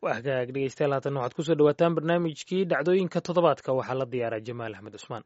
waa hagaag dhegeystayaal haatan waxaad kusoo dhawaataan barnaamijkii dhacdooyinka toddobaadka waxaa la diyaaraa jamaal axmed cusmaan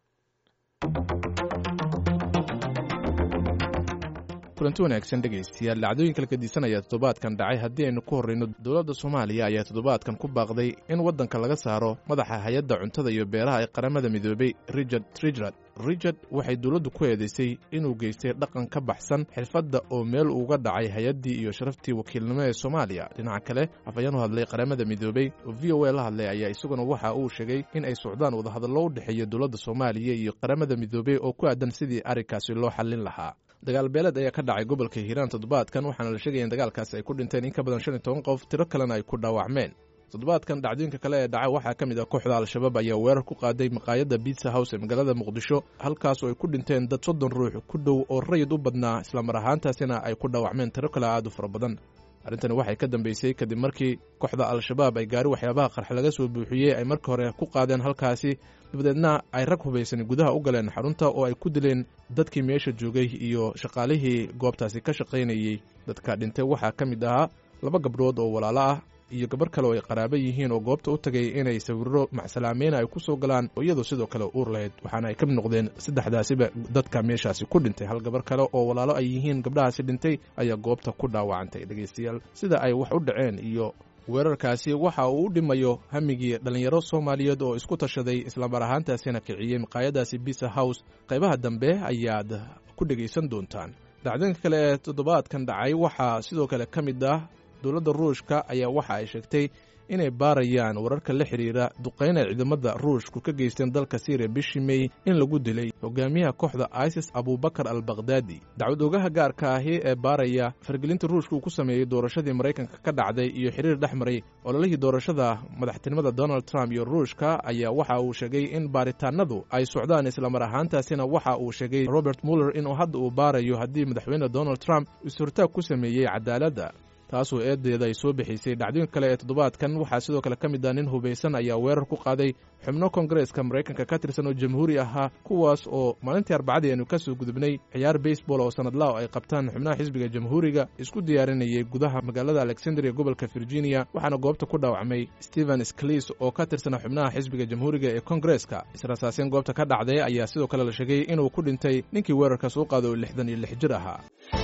kulanti wanaagsan dhegaystayaal dhacdooyin kala gedisanaya toddobaadkan dhacay haddii aynu ku horrayno dowladda soomaaliya ayaa toddobaadkan ku baaqday in waddanka laga saaro madaxa hay-adda cuntada iyo beeraha ee qaramada midoobay richard trigard richard waxay dowladdu ku eedaysay inuu geystay dhaqan ka baxsan xirfadda oo meel uga dhacay hay-addii iyo sharaftii wakiilnimo ee soomaaliya dhinaca kale afhayeen u hadlay qaramada midoobey oo v o a la hadlay ayaa isaguna waxa uu sheegay in ay socdaan wadahadallo u dhexeeya dowladda soomaaliya iyo qaramada midoobey oo ku aadan sidii arrinkaasi loo xallin lahaa dagaal beeleed ayaa ka dhacay gobolka hiiraan toddobaadkan waxaana la sheegaya in dagaalkaasi ay ku dhinteen in ka badan shan iyo toban qof tiro kalena ay ku dhaawacmeen toddobaadkan dhacdooyinka kale ee dhacay waxaa ka mid ah kooxda al-shabaab ayaa weerar ku qaaday maqaayadda biitsa house ee magaalada muqdisho halkaas oo ay ku dhinteen dad soddon ruux ku dhow oo rayid u badnaa islamar ahaantaasina ay ku dhaawacmeen tiro kale aad u fara badan arrintani waxay ka dambeysay kadib markii kooxda al-shabaab ay gaari waxyaabaha qarx laga soo buuxiyey ay marka hore ku qaadeen halkaasi dabadeedna ay rag hubaysan gudaha u galeen xarunta oo ay ku dileen dadkii meesha joogay iyo shaqaalihii goobtaasi ka shaqaynayey dadka dhintay waxaa ka mid ahaa laba gabdhood oo walaalo ah iyo gabarh kale oo ay qaraabo yihiin oo goobta u tagay inay sawirro macsalaameyn ay ku soo galaan oo iyadoo sidoo kale uur lahayd waxaana ay ka mid noqdeen saddexdaasiba dadka meeshaasi ku dhintay hal gabarh kale oo walaalo ay yihiin gabdhahaasi dhintay ayaa goobta ku dhaawacantay dhegaystayaal sida ay wax u dhaceen iyo weerarkaasi waxa uu u dhimayo hamigii dhallinyaro soomaaliyeed oo isku tashaday islamar ahaantaasina kiciyey maqaayadaasi bisa house qaybaha dambe ayaad ku dhegaysan doontaan dhacdooyinka kale ee toddobaadkan dhacay waxaa sidoo kale ka mid ah dowladda ruushka ayaa waxa ay sheegtay inay baarayaan wararka la xidhiira duqayn ay ciidamada ruushku ka geysteen dalka syriya bishii mey in lagu dilay hogaamiyaha kooxda isis abubakar al bakhdadi dacwad ogaha gaarka ahi ee baaraya fargelinta ruushka uu ku sameeyey doorashadii maraykanka ka dhacday iyo xiriir dhex maray ololihii doorashada madaxtinimada donald trump iyo ruushka ayaa waxa uu sheegay in baaritaanadu ay socdaan islamar ahaantaasina waxa uu sheegay robert muller inuu hadda uu baarayo haddii madaxweyne donald trump is-hortaag ku sameeyey cadaaladda taasoo eedeeda ay soo bixisay dhacdooyinka kale ee toddobaadkan waxaa sidoo kale ka mid ah nin hubaysan ayaa weerar ku qaaday xubno kongareeska maraykanka ka tirsan oo jamhuuri ahaa kuwaas oo maalintii arbacadii aynu ka soo gudubnay ciyaar baseball oo sanadlaha ay qabtaan xubnaha xisbiga jamhuuriga isku diyaarinayay gudaha magaalada alexandria gobolka virginia waxaana goobta ku dhaawacmay stephen sklis oo ka tirsana xubnaha xisbiga jamhuuriga ee kongareeska israsaaseen goobta ka dhacday ayaa sidoo kale la sheegay inuu ku dhintay ninkii weerarkaas u qaaday oo lixdan iyo lix jir ahaa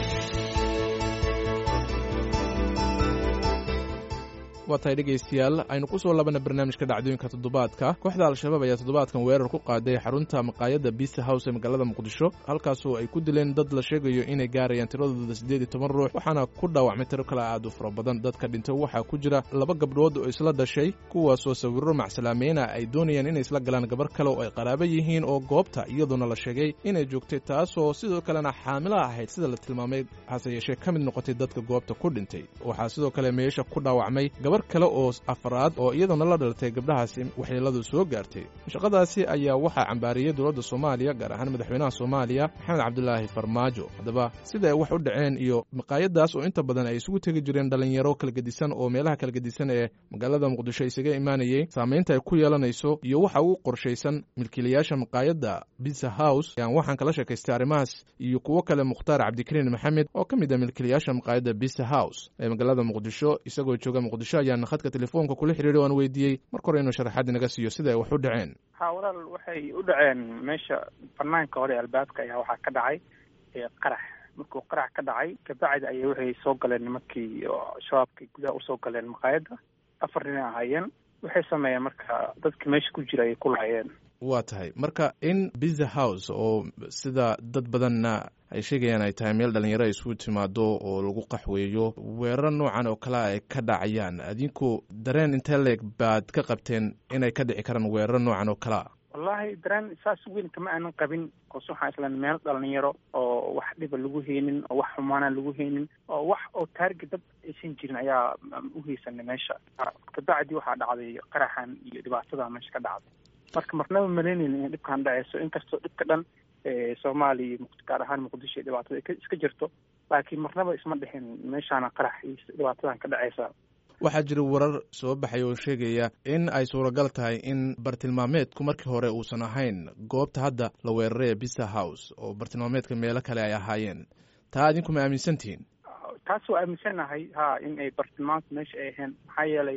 waa tahay dhegaystayaal aynu ku soo labana barnaamijka dhacdooyinka toddobaadka kooxda al-shabaab ayaa toddobaadkan weerar ku qaaday xarunta maqaayadda bisa house ee magaalada muqdisho halkaasoo ay ku dileen dad la sheegayo inay gaarayaan tiradooda siddeed iyo toban ruux waxaana ku dhaawacmay tiro kale aad u fara badan dadka dhintay waxaa ku jira laba gabdhood oo isla dhashay kuwaasoo sawirro macsalaameena ay doonayaan inay isla galaan gabar kale oo ay qaraabo yihiin oo goobta iyadoona la sheegay inay joogtay taasoo sidoo kalena xaamilo ahayd sida la tilmaamay hase yeeshee ka mid noqotay dadka goobta ku dhintay waxaa sidoo kale meesha ku dhaawacmay gabar kale oo afraad oo iyaduna la dhalatay gabdhahaasi waxyeeladu soo gaartay shaqadaasi ayaa waxaa cambaariyey dowladda soomaaliya gaar ahaan madaxweynaha soomaaliya maxamed cabdulaahi farmaajo haddaba sida ay wax u dhaceen iyo maqaayadaas oo inta badan ay isugu tegi jireen dhallinyaro kala gedisan oo meelaha kala gedisan ee magaalada muqdisho isaga imaanayey saamaynta ay ku yeelanayso iyo waxa ugu qorshaysan milkiilayaasha maqaayadda bisa house ayaan waxaan kala sheekaystay arrimahaas iyo kuwo kale mukhtaar cabdikariin maxamed oo ka mid ah milkiilayaasha maqaayadda bisa house ee magaalada muqdisho isagoo jooga muqdisho ayaan khadka telefoonka kula xiriiray waan weydiiyey marka hore inuu sharaxaad inaga siiyo sida ay wax u dhaceen ha walaal waxay u dhaceen meesha banaanka hore albaabka ayaa waxaa ka dhacay qarax markuu qarax ka dhacay kabacdi ayay waxay soo galeen nimankii shabaabkii gudaha usoo galeen maqaayadda afar nin ahaayeen waxay sameeyeen marka dadkii meesha ku jira ayay ku laayeen waa tahay marka in biza house oo sida dad badanna ay sheegayaan ay tahay meel dhalinyaro ay isugu timaado oo lagu qaxweeyo weerar noocan oo kale ay ka dhacayaan adinku dareen intee leeg baad ka qabteen inay ka dhici karaan weerar noocan oo kalea wallaahi dareen saas weyn kama aanan qabin oos waxaan islan meel dhalinyaro oo wax dhiba lagu heynin oo wax xumaana lagu heynin oo wax oo taarget dad aysan jirin ayaa uheysanay meesha kabacdi waxaa dhacday qaraxan iyo dhibaatada meesha ka dhacday marka marnaba malaynayna in dhibkaan dhaceyso inkastoo dhibka dhan soomaaliya gaar ahaan muqdisho dhibaatada iska jirto laakiin marnaba isma dhixin meeshaana qarax iyo dhibaatadan ka dhaceysa waxaa jira warar soo baxay oo sheegaya in ay suuragal tahay in bartilmaameedku markii hore uusan ahayn goobta hadda la weeraray ee bisa house oo bartilmaameedka meelo kale ay ahaayeen taa adinku ma aaminsantihiin taas waa aaminsanahay ha in ay bartilmaamka meesha ay ahayn maxaa yeelay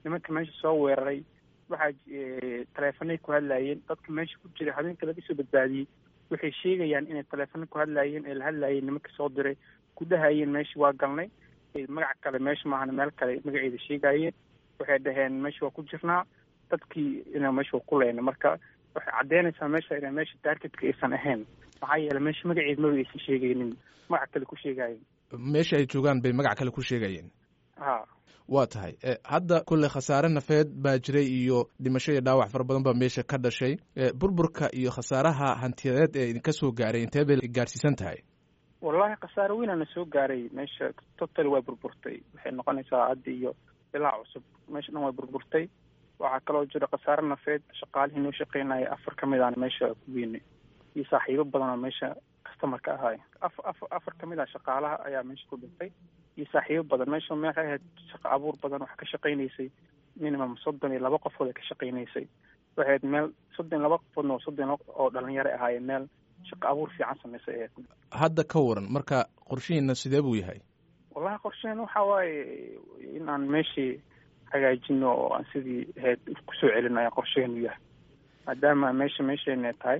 nimanka meesha soo weeraray waxaa taleefanay ku hadlaayeen dadka meesha ku jira habeenka laga soo badbaadiyey waxay sheegayaan inay taleefano ku hadlaayeen ee la hadlaayeen nimanka soo diray ku dhahayeen meesha waa galnay magac kale meesha maahana meel kale magaceeda sheegaayeen waxay dhaheen meesha waa ku jirnaa dadkii ina meesha waa ku leyna marka waxay caddeynaysaa meesha ina meesha taargetka aysan ahayn maxaa yeele meesha magaceeda maba aysan sheegaynin magac kale ku sheegaayeen meesha ay joogaan bay magac kale ku sheegayeen ha waa tahay hadda kulley khasaare nafeed baa jiray iyo dhimasho iyo dhaawac fara badan baa meesha ka dhashay burburka iyo khasaaraha hantiyadeed ee idinka soo gaaray intee bay gaarsiisan tahay wallahi khasaare weynaana soo gaaray meesha total waa burburtay waxay noqonaysaa hadda iyo ilaa cusub meesha dhan waa burburtay waxaa kaloo jira khasaare nafeed shaqaalihii noo shaqeynaya afar ka mid aana meesha ku weynay iyo saaxiibo badan oo meesha customarka ahaay af af afar ka mid ah shaqaalaha ayaa meesha ku dhintay iyo saaxiibo badan meesha meexay ahayd shaqo abuur badan wax ka shaqaynaysay minimum soddon iyo laba qofood ay ka shaqaynaysay waxay ahayd meel soddon iyo laba qofoodna oo soddon oo dhalinyaro ahaayeen meel shaqo abuur fiican samaysay ahayd hadda ka waran marka qorshihiina sidee buu yahay wallahi qorshehen waxa waaye in aan meeshii hagaajino oo aan sidii ahayd kusoo celino ayaa qorsheheenu yahay maadaama meesha meesheena tahay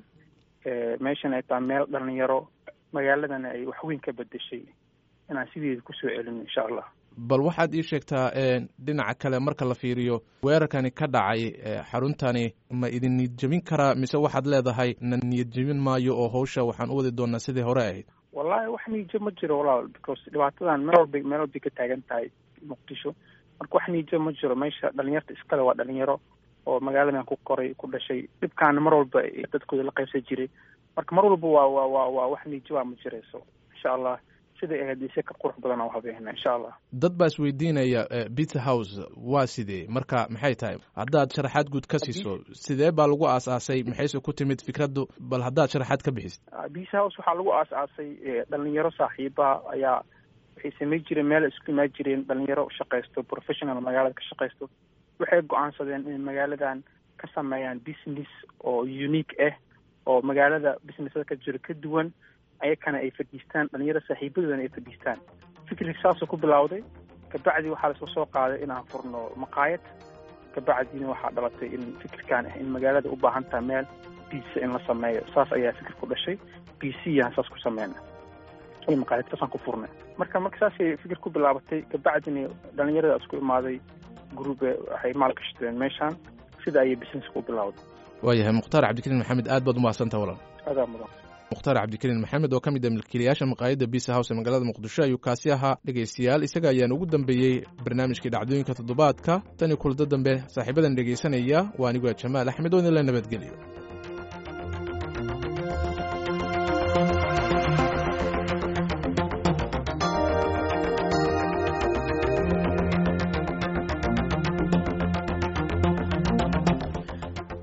meeshan ay tahay meel dhalinyaro magaaladana ay waxweyn ka bedeshay inaan sideeda kusoo celino insha allah bal waxaad ii sheegtaa dhinaca kale marka la fiiriyo weerarkani ka dhacay xaruntani ma idin niyad jebin karaa mise waxaad leedahay na niyad jebin maayo oo hawsha waxaan u wadi doonaa sidii hore ahayd wallahi wax niyadjeb ma jiro walaal because dhibaatadan meel walba meel walbay ka taagan tahay muqdisho marka wax niyadjeb ma jiro meesha dhalinyarta iskale waa dhalinyaro oo magaaladan ku koray ku dhashay dhibkaana mar walba dadkooda la qaybsan jiray marka mar walba waa waa waa waa wax niyadjebaa ma jirayso insha allah siday ahayd ise ka qurux badan oo habeena insha allah dad baa isweydiinaya pizza house waa sidee marka maxay tahay haddaad sharaxaad guud ka siiso sidee baa lagu aas-aasay maxayse ku timid fikraddu bal haddaad sharaxaad ka bixisid pizza house waxaa lagu aas-aasay dhalinyaro saaxiiba ayaa waxay samay jireen meel isku imaan jireen dhalinyaro shaqaysto professional magaalada ka shaqaysto waxay go-aansadeen inay magaaladan ka sameeyaan business oo unique ah oo magaalada businessada ka jiro ka duwan ayakana ay fadhiistaan dhalinyaro saaxiibadoodana ay fadhiistaan fikrig saasoo ku bilowday kabacdi waxaa lasoo soo qaaday inaan furno maqaayad kabacdina waxaa dhalatay in fikirkaan ah in magaalada u baahan tahay meel biisa in la sameeyo saas ayaa fikir ku dhashay b c yaan saas ku sameyna iyo maqaayad saasaan ku furnay marka marka saasay fikir ku bilaabatay kabacdina dhalinyarada isku imaaday grube waxay maalgashadeen meeshaan sida ayay business ku bilowday waayahay mukhtaar cabdikariin maxamed aad baad umahadsantaha walaal adaa mudan mukhtaar cabdikariin maxamed oo ka mid ah milkiilayaasha maqaayadda bisa house ee magaalada muqdisho ayuu kaasi ahaa dhegaystayaal isaga ayaan ugu dambeeyey barnaamijkii dhacdooyinka toddobaadka tan iyo kulado dambe saaxiibadan dhegaysanaya waa aniguaa jamaal axmed oo idinla nabadgelyo